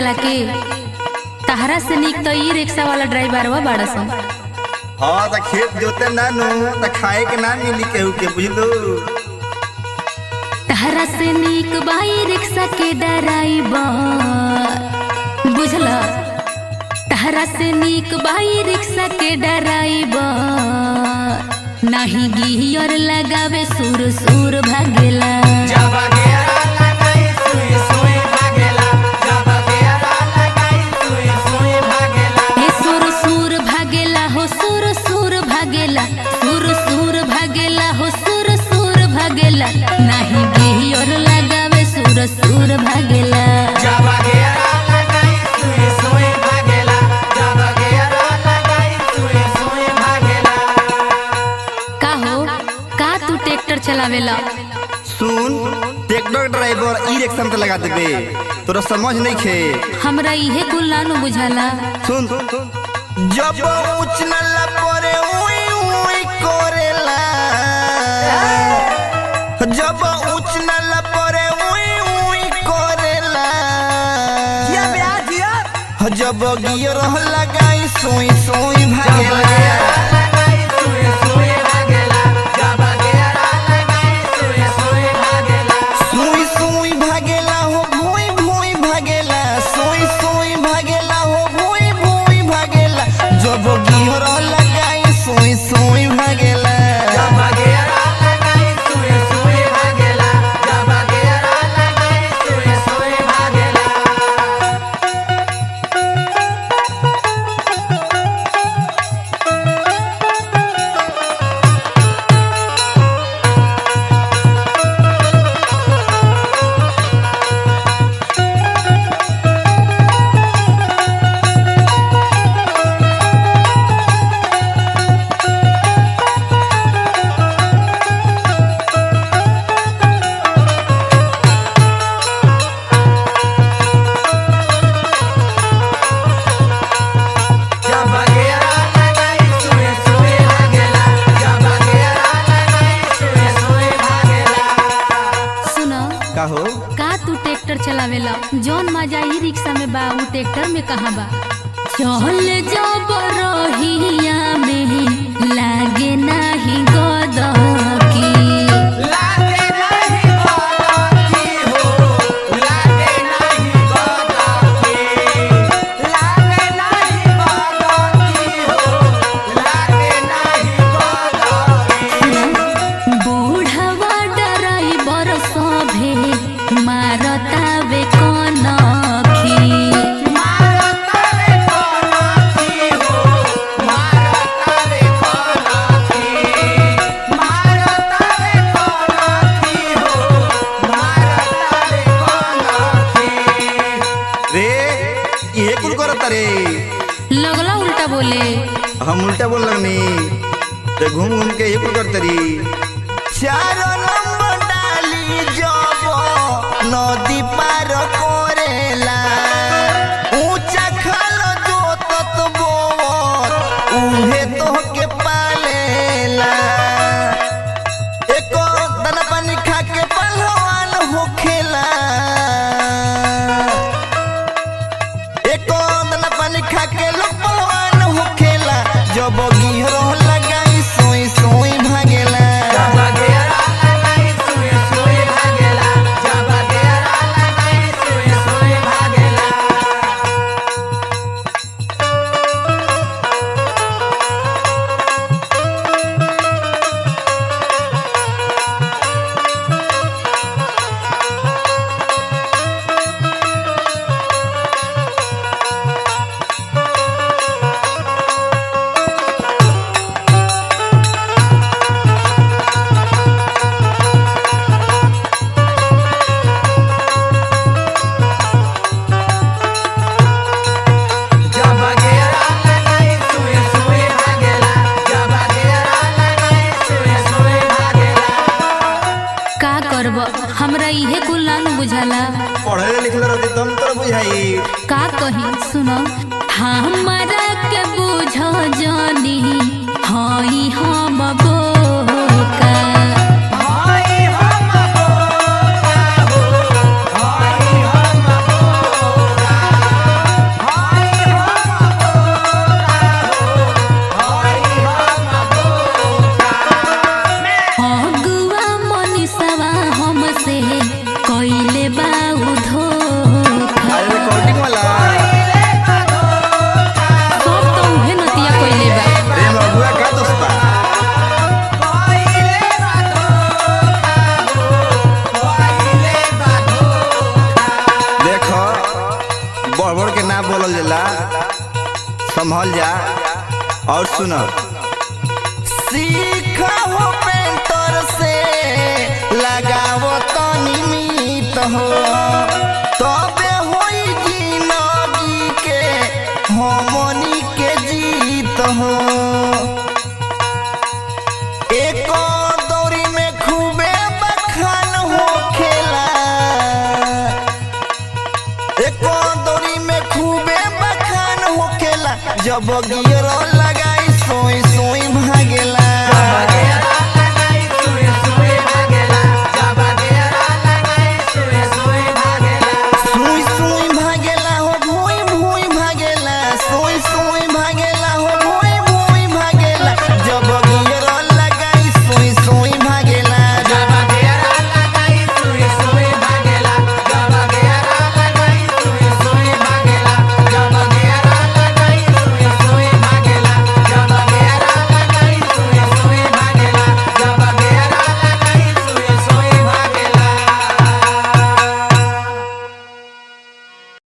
चला के तहरा से निक तो ई रिक्शा वाला ड्राइवरवा बाड़ा सन हाँ तो खेत जोते ना नु तो खाए के ना मिली केहू के बुझलू तहरा से निक बाई रिक्शा के ड्राइवर बुझला तहरा से निक बाई रिक्शा के ड्राइवर नहीं गियर लगावे सुर सुर भागेला हे सुर सुर भागेला हो सुर सुर भागेला सुर सुर भागेला हो सुर सुर भागेला नहीं गियर लगावे सुर सुर भागेला का हो का तू ट्रैक्टर चलावेला सुन ट्रैक्टर ड्राइवर ई रिक्शा में तो लगा देबे तोरा समझ नहीं खे हमरा इहे कुल नानु बुझाला सुन जब उचनला परे उई उई करेला जब उचनला परे उई उई करेला जब गियर लगाई सोई सोई भागेला सोई सोई भागेला हो भोई भोई भागेला सोई सोई भागेला हो भोई भोई भागेला जब गियर लगाई सोई सोई भागेला सुनो का हो का तू ट्रैक्टर चलावेला जौन मजा ई रिक्शा में बा ऊ ट्रैक्टर में कहाँ बा चल जब रहिया में लागे नाही गदकी बूढ़वा ड्राइवर सभे मारतावे कनखी रे ये कुल करत रे लगला उल्टा बोले हम उल्टा बोल लगनी ते घूम घूम के ये कुल करत री चार नंबर डाली जब नदी पार करेला ऊंचा खाल जोतत बोर उहे तो के पालेला एको दाना पानी खा के पहलवान होखेला एको दाना पानी खा के लोग पहलवान होखेला जब गिहर लगाई सोई सोई भागेला का करब हमरा इहे कुल नानु बुझाला पढ़े लिखले रहती तुम तो बुझाई का कही सुनो हमरा के बुझ जानी हई हम बोका हम होला संभल जा और सुनो सीखा हो पेंटर से लगावो तनी मीत हो तबे होई जिंदगी के हमनी के जीत हो एक दौरी में खूबे बखान हो खेला एक दौरी में खूबे बखान हो खेला जब गिर